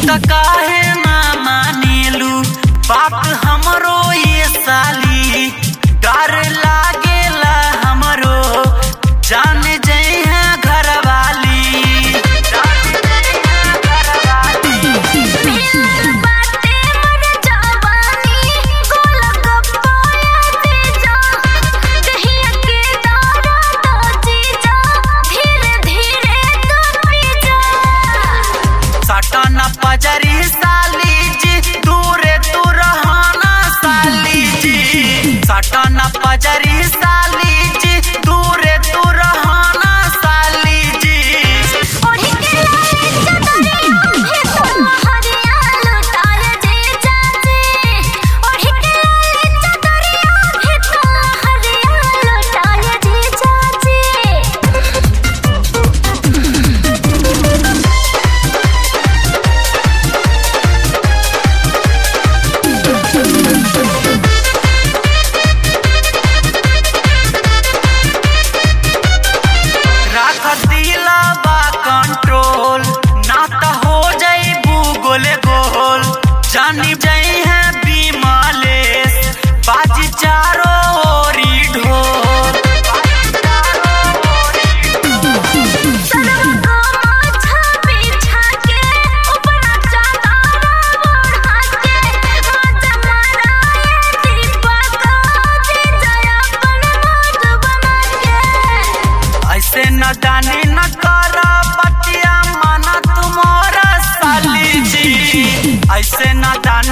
त काहे ना मानेलू बात हमरो ये साली डर लागेला हमरो जान जइहा घरवाली जान जइहा घरवाली बाटे मन जवानी गोल गप्पाया दे जा कहिया के दारा तो जी जा धीरे धीरे तो पी जा साटा न पजरी साली जी दूरे तू रहना साली जी साटा न पजरी साली जी दूरे तू रहना साली जी ओढ़ी के लाले चदरिया भी तुम हरिया लुटाए जे चाची ओढ़ी के लाले चदरिया भी तुम हरिया लुटाए जे चाची राख दिला बा कंट्रोल ना त हो जाइबू गोले गोल जानी जाई है बीमालेस बाजी चारो ओरी ढोल सरवा को माथा बिछा के ऊपरा चादर ओढ़ा के मजा माराए दीपक दे जया अपन मौज बना के ऐसे न दानी न कर बतिया माना तुम्हारा साली जी ऐसे न दानी